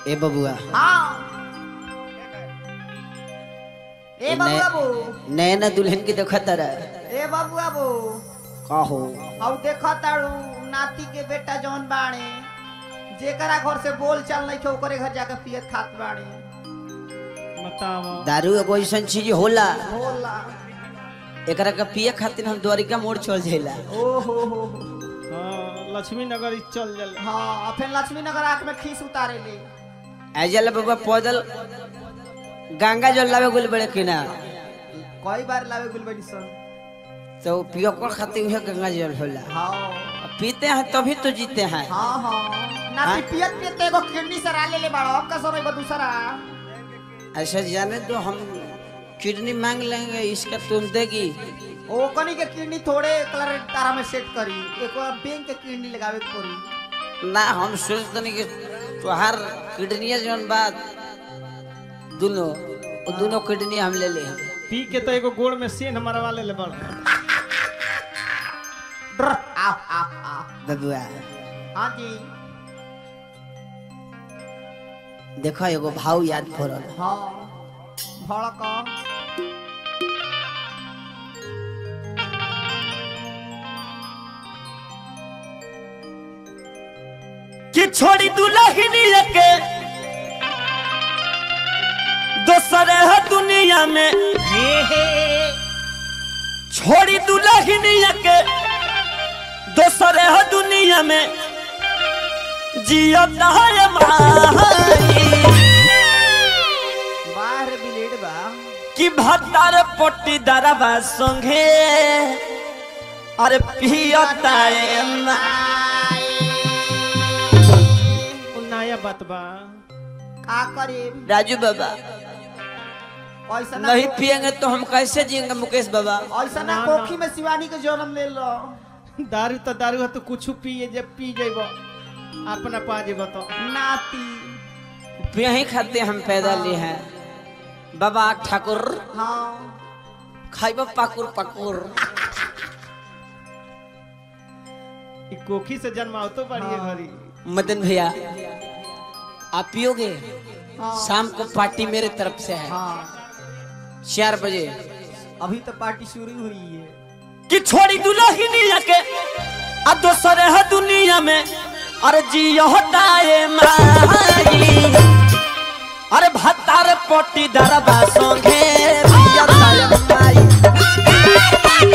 ए बबुआ हाँ ए बाबू नए- बाबू नैना दुल्हन की देखा तारा ए बाबू बाबू कहो अब देखा तारू नाती के बेटा जौन बाणे जेकरा घर से बोल चाल नहीं खे ओकरे घर जाके पियत खात बाणे बताओ दारू एगो ऐसन चीज होला बोला एकरा के पिए खातिर हम द्वारिका मोड़ चल जाइला ओ हो हो हो। हाँ लक्ष्मी नगर चल जल हाँ और फिर लक्ष्मी नगर आंख में खीस उतारे ले ऐजल बाबा पैदल गंगा जल लावे गुल बड़े किना कई बार लावे गुल बड़ी सन तो पियो को खातिर उहे गंगा जल होला हाँ पीते हैं तभी तो जीते हैं हाँ हाँ नाती पियत पियत एगो किडनी सरा ले ले बाड़ो अब का सर दूसरा ऐसा जाने तो हम किडनी मांग लेंगे इसका तुम देगी ओ कनी के किडनी थोड़े कलर तारा में सेट करी एक बार बैंक के किडनी लगावे के पड़ी ना हम सोचते नहीं कि तुहार किडनी जौन बात दोनों वो दोनों किडनी हम ले ले पी के तो एगो गोड़ में सेन मरवा ले ले बड़ ड्र आओ आओ आओ बबुआ हाँ जी देखो एगो भाव याद पड़ल हाँ भड़क कि छोड़ी दुल्हनी के दोसर है दुनिया में छोड़ी दुल्हनी के दोसर है दुनिया में जियत है माई बाहर बिलेड बा कि भत्तार पट्टी दरबा संगे अरे पियता है माई उ नया बात बा का करे राजू बाबा ऐसा ना नहीं पिएंगे तो हम कैसे जिएंगे मुकेश बाबा ऐसा ना ना, ना। कोखी में शिवानी के जन्म ले लो दारू तो दारू है तो कुछ पिए जब पी जेब अपना पा जेब तो नाती यही खाते हम पैदा लिए हैं बाबा ठाकुर हाँ खाइब पाकुर पाकुर ई कोखी से जन्माओ तो बढ़िए हाँ। घरी मदन भैया आप पियोगे हाँ शाम को पार्टी मेरे तरफ से है हाँ चार बजे अभी तो पार्टी शुरू हुई है कि छोड़ी दुल्हनी के आ दोसर है दुनिया में अरे जियो हटाए माई अरे भत्तार पट्टी दरबा संगे पियता है माई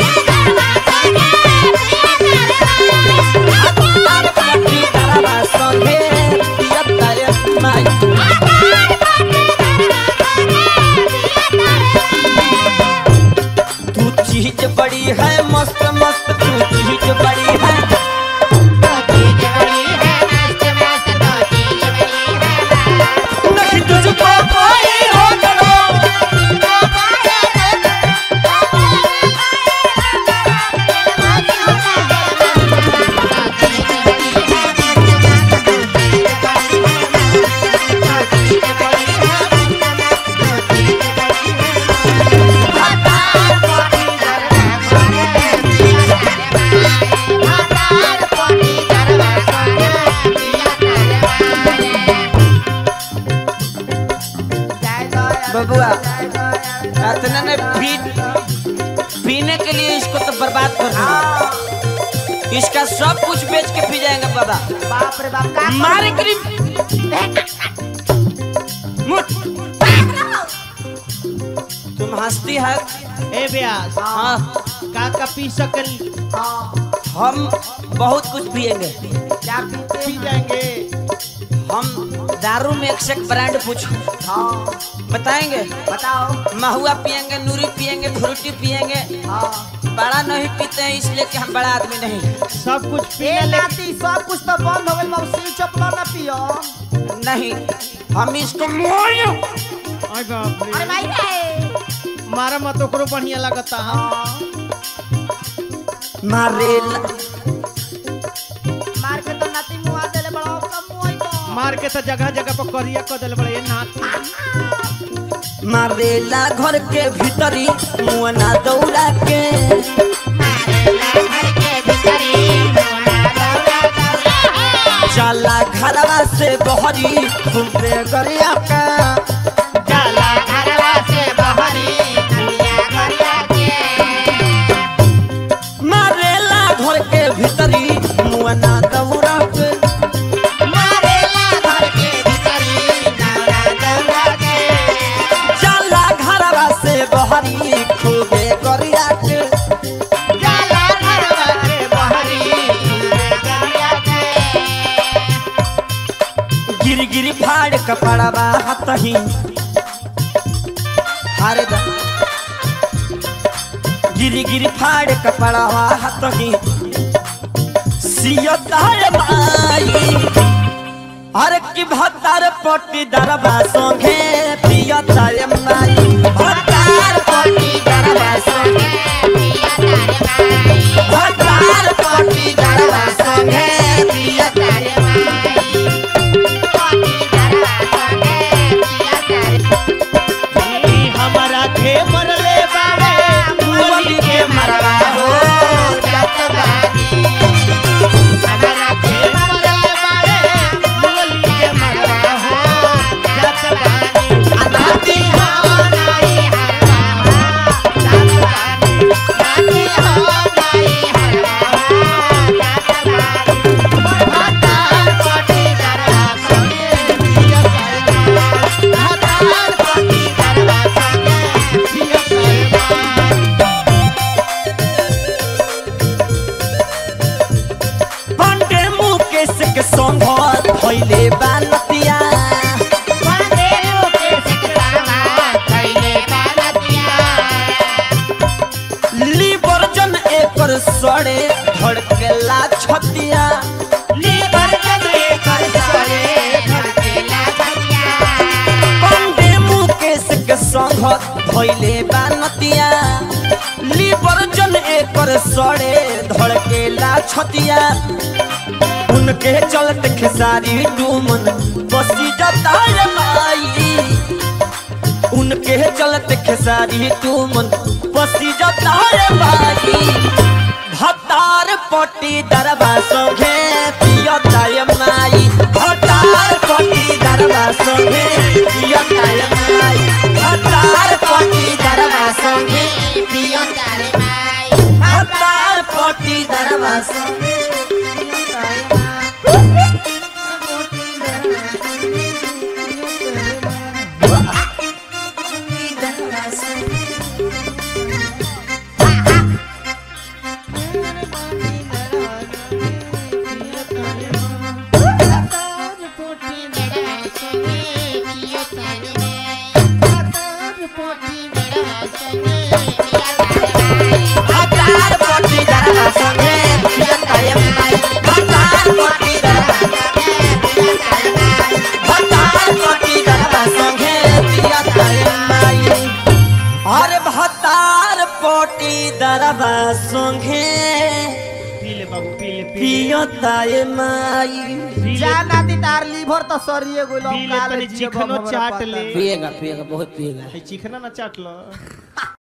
भत्तार पट्टी दरबा संगे पियता है माई तू चीज बड़ी है मस्त मस्त तू चीज बड़ी है नहीं तुझको कोई रोक लो बबुआ इतना ने पी पीने के लिए इसको तो बर्बाद कर दिया इसका सब कुछ बेच के पी जाएंगे बाबा बाप रे बाप का मारे क्रीम तुम हंसती है ए ब्यास हाँ का का पी सकल हाँ हम बहुत कुछ पिएंगे क्या पीते पी हैं? जाएंगे हम दारू में एक से एक ब्रांड पूछो हाँ बताएंगे बताओ महुआ पिएंगे नूरी पिएंगे फ्रूटी पिएंगे हाँ बड़ा नहीं पीते हैं इसलिए कि हम बड़ा आदमी नहीं हैं। सब कुछ पी ए ले नाती सब कुछ तो बंद हो गइल मौसी चपला ना पियो नहीं हम इसको मोयो आई बाप अरे रे भाई रे मारा मत ओकरो बढ़िया लगता है हाँ मारेला मार के तो नाती मुआ देले बड़ा कम मुआई बा मार के तो जगह जगह पर करिया कर दिल बड़े नाथ मारेला घर के भीतरी मुअना दौड़ा के जाला घरवा से बहरी घूमते गरिया का जाला घरवा से बहरी नदिया गरिया के मारेला घर के भीतरी मुआना दौरा के मारेला घर के भीतरी नौरा दौरा के जाला घरवा से बहरी खूबे गरिया के जाला घरवा के बहरी नदिया के गिर गिर फाड़ कपड़वा हतही हारे दा गिर गिर फाड़ कपड़वा हतही सियतार माई अरे की भतार पट्टी दरबा संगे पियतार माई भतार पट्टी दरबा संगे भतार पट्टी दरबा संगे पियतार ई हमारा के मरले बाड़े मुअली के मरवा हो हमारा के मरले बाड़े मुअली के मरवा हो जत बानी अनाती हो नाई हरवा जत बानी नाती हो नाई हरवा जत बानी हतार कोटी दरवा संगे पिया करवा हतार कोटी दरवा संगे पिया करवा पंडे मुकेश के संग भइले बालतिया लीवर जन एकर सड़े धड़केला छतिया पंडे मुकेश के संग भइले बालतिया लीवर जन एकर सड़े धड़केला छतिया उनके चलते खेसारी डूमन बसी जाता रे माई उनके चलते खेसारी डूमन बसी जाता रे माई भतार पट्टी दरबा संगे पियता ये माई भतार पट्टी दरबा संगे पियता ये माई भतार पट्टी दरबा संगे भतार पट्टी दरबा संगे भतार पट्टी दरबा संगे पियता ये माई भतार पट्टी दरबा भतार पट्टी दरबा संगे पियता ये माई अरे भतार पट्टी दरबा संगे पी ले बाबू पी ले पी ले पियता ये माई पी ले जाना दी तार लीवर तो सरिये गोलो पी ले तनी चिकनो चाट ले पिएगा पिएगा बहुत पिएगा चिकना ना चाट लो